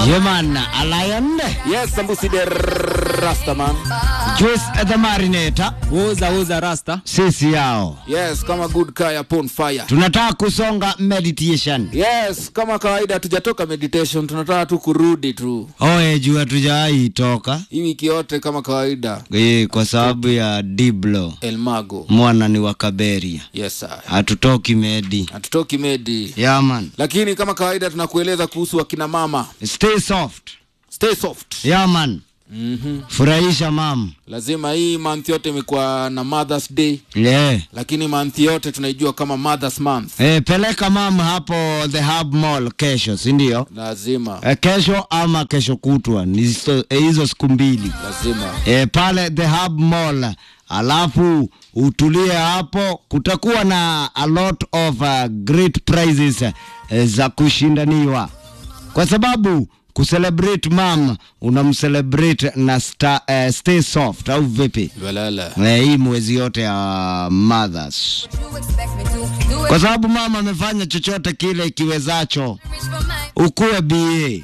Yeman, a lion, Yes, Sambusi the Rastaman. Juice the Marinator, Uza uza rasta. sisi yao. Yes, kama good kaya upon fire. Tunataka kusonga meditation. Yes, kama kawaida hatujatoka meditation, tunataka tu kurudi tu Oe, juu hatujawahi toka hii wiki yote kama kawaida. eh, kwa sababu ya Diblo Elmago. mwana ni wa Kaberia, Yes, sir. hatutoki medi. Hatutoki medi. Yaman, Lakini kama kawaida tunakueleza kuhusu wakina mama. stay soft. Stay soft. Yaman, Mhm. furahisha mam. Lazima hii month yote imekuwa na Mother's Day, Yeah. lakini month yote tunaijua kama Mother's Month. Eh, peleka mam hapo the Hub Mall kesho, si ndio? Lazima. Eh, kesho ama kesho kutwa ni hizo eh, hizo siku mbili Lazima. e, pale the hub mall alafu utulie hapo kutakuwa na a lot of uh, great prizes uh, za kushindaniwa kwa sababu kucelebrate mam unamcelebrate na sta, uh, stay soft au vipi Walala. Eh, hii mwezi yote ya mothers kwa sababu mama amefanya chochote kile ikiwezacho ukuwe ba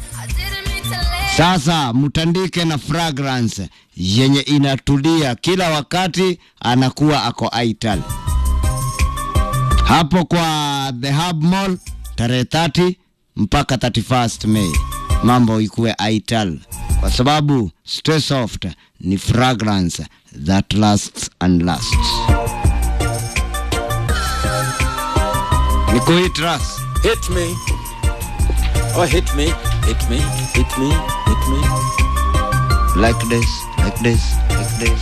sasa mtandike na fragrance yenye inatulia kila wakati, anakuwa ako aital hapo kwa the hub mall tarehe 30 mpaka 31st May, mambo ikuwe aital kwa sababu stay soft ni fragrance that lasts and lasts. Nikuitras Hit me. Oh, hit me. Hit me. Hit me. Hit me. like this, like this, like this.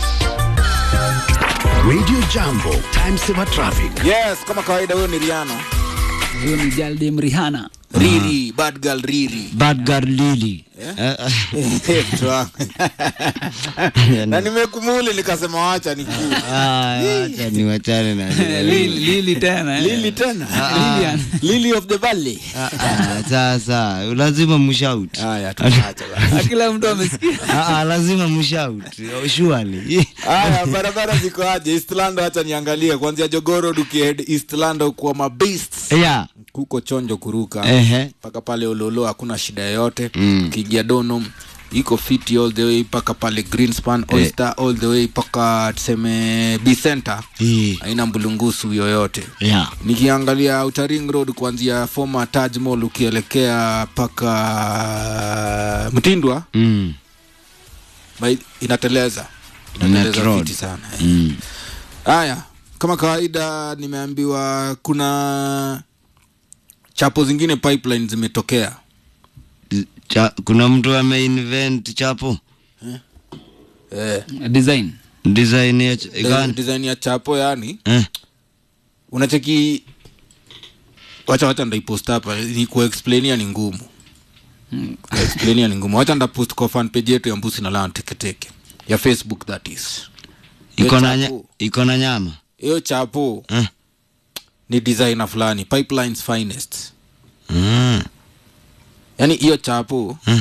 Radio Jambo, time saver traffic. Yes, kama kawaida huyo ni Rihanna. Huyo ni Jaldim Rihanna. Riri, bad girl Riri. Bad girl Lily. Yeah? Mtu wangu. na nimekumuli nikasema wacha ni Ah, acha niwachane na Lili, Lili tena. eh. Lili tena. Lilian. Lily of the Valley. Ah, sasa lazima mshout. Haya, tunaacha basi. Kila mtu amesikia. Ah, ah, lazima mshout. Surely. Haya, barabara ziko aje? Eastland acha niangalie kuanzia Jogoro ukihead Eastland kwa mabeasts. Yeah. Kuko chonjo kuruka. Ehe. mpaka pale Ololo hakuna shida yoyote Mm. ukiingia Donholm iko fiti all the way mpaka pale Greenspan Oyster all the way mpaka tuseme B Center Eh, haina mbulungusu yoyote Yeah. nikiangalia Outer Ring Road kuanzia former Taj Mall ukielekea mpaka Mtindwa Mm. by- inateleza Net inateleza road. fiti sana eh. Mm. haya kama kawaida nimeambiwa kuna chapo zingine pipeline zimetokea Cha, kuna mtu ameinvent chapo eh, Design. design ya ch- de- gani? design ya chapo yani Eh. unacheki wacha wacha ndaipost hapa ni kuexplainia ni ngumu kuexplainia ni ngumu wacha ndapost kwa fan page yetu ya mbusi na lana teketeke ya facebook that is Iko na nya- chapo. iko na nyama. hiyo chapo Eh. ni designer fulani pipelines finest Mm. yani hiyo chapo Eh.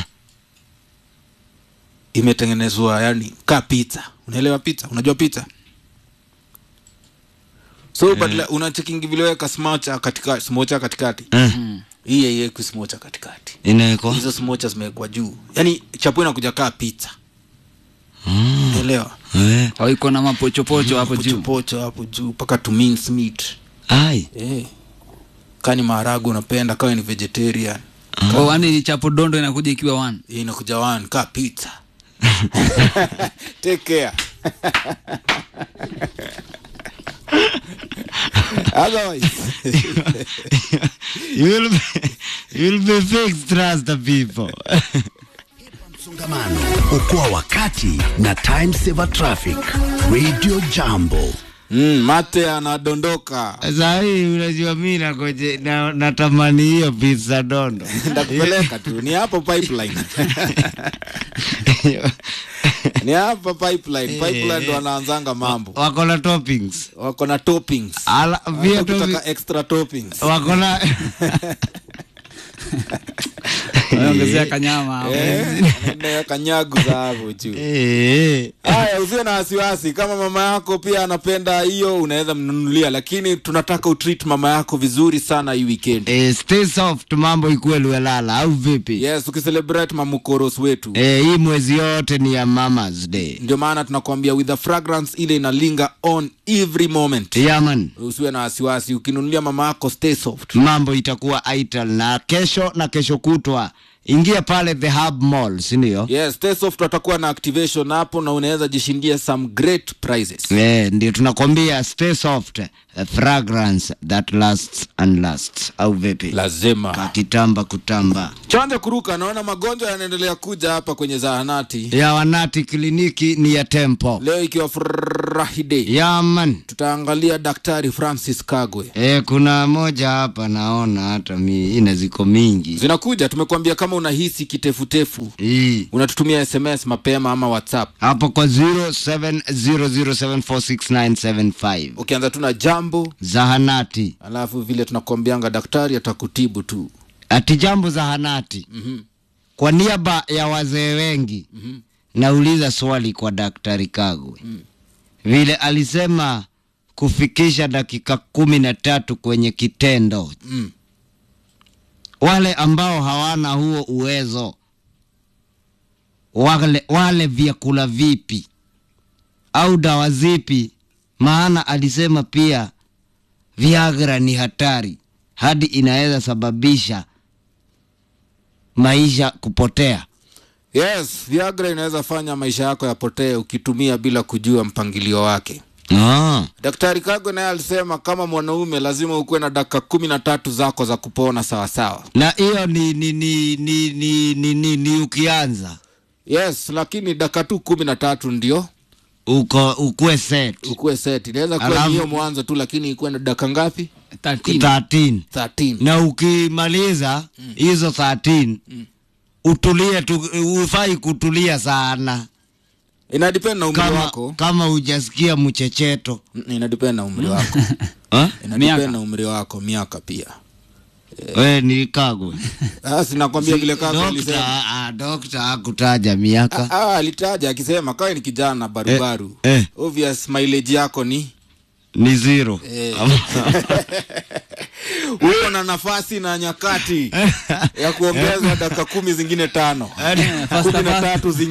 imetengenezwa yani ka pizza unaelewa pizza unajua pizza so badala unachekingi vileweka smocha katika smocha katikati Eh. hii haiwekwi smocha katikati Inawekwa. hizo smocha zimewekwa juu yani chapo inakuja kaa pizza Mm. unaelewa Eh. Au iko na mapochopocho hapo juu. pochopocho hapo juu mpaka to mince meat Ai. eh kani maharagu unapenda kawa ni vegetarian Oh, yani chapo dondo inakuja ikiwa one. hii inakuja one kaa pizza take care otherwise you will be, you will be fixed, trust the people. Msongamano, okoa wakati na time saver traffic. Radio Jambo. mm, mate anadondoka Saa hii unajua mi nakoje na, natamani hiyo pizza dondo. ndakupeleka tu ni hapo pipeline ni hapa pipeline pipeline ndo wanaanzanga mambo Wako na toppings. wako na toppings Ala, pia Hata toppings. ukitaka extra toppings Wako na Wameongezea kanyama hapo. Eh, kanyagu za hapo juu Eh, haya usiwe na wasiwasi kama mama yako pia anapenda hiyo unaweza mnunulia lakini tunataka utreat mama yako vizuri sana hii weekend eh, stay soft mambo ikuwe luelala au vipi yes ukicelebrate mamukoros wetu eh, hii mwezi yote ni ya mama's day ndio maana tunakwambia with the fragrance ile inalinga on every moment yaman usiwe na wasiwasi ukinunulia mama yako stay soft mambo itakuwa ital na kesho na kesho kutwa ingia pale the hub mall sindio yes stay soft watakuwa na activation hapo na unaweza jishindia some great prizes Eh, ndio tunakwambia stay soft a fragrance that lasts and lasts au vipi lazima kitamba kutamba chanja kuruka naona magonjwa yanaendelea kuja hapa kwenye zahanati ya wanati kliniki ni ya tempo leo ikiwa friday yaman tutaangalia daktari francis kagwe e, kuna moja hapa naona hata mi ina ziko mingi zinakuja tumekuambia kama unahisi kitefutefu hii unatutumia sms mapema ama whatsapp hapo kwa 0700746975 ukianza tu na jambo zahanati alafu vile tunakwambianga daktari atakutibu tu ati jambo zahanati Mhm. kwa niaba ya wazee wengi Mhm. nauliza swali kwa daktari kagwe vile alisema kufikisha dakika kumi na tatu kwenye kitendo mm. wale ambao hawana huo uwezo wale, wale vyakula vipi au dawa zipi maana alisema pia viagra ni hatari hadi inaweza sababisha maisha kupotea yes viagra inaweza fanya maisha yako yapotee ukitumia bila kujua mpangilio wake ah. daktari kagwe naye alisema kama mwanaume lazima ukuwe na dakika kumi na tatu zako za kupona sawasawa na hiyo ni ni ni ni ni, ni, ni, ni ukianza yes lakini dakika tu kumi na tatu ndio uko ukue set ukuwe set inaweza kuwa Alafu- ni hiyo mwanzo tu lakini ikuwe na dakika ngapi 13. 13 13 na ukimaliza hizo 13 utulie tu, ufai kutulia sana inadepend na umri kama, wako kama ujasikia mchecheto Mm, inadepend na umri wako ha? inadepend Miaka. na umri wako miaka pia we ni kagwe sasa nakwambia vile kaka dokta alisema ah, dokta hakutaja miaka Ah, alitaja akisema kawe ni kijana barubaru Eh, eh. obvious mileage yako ni ni zero Eh. uko na nafasi na nyakati ya kuongezwa dakika kumi zingine tano Faster, kumi na faster. tatu zingine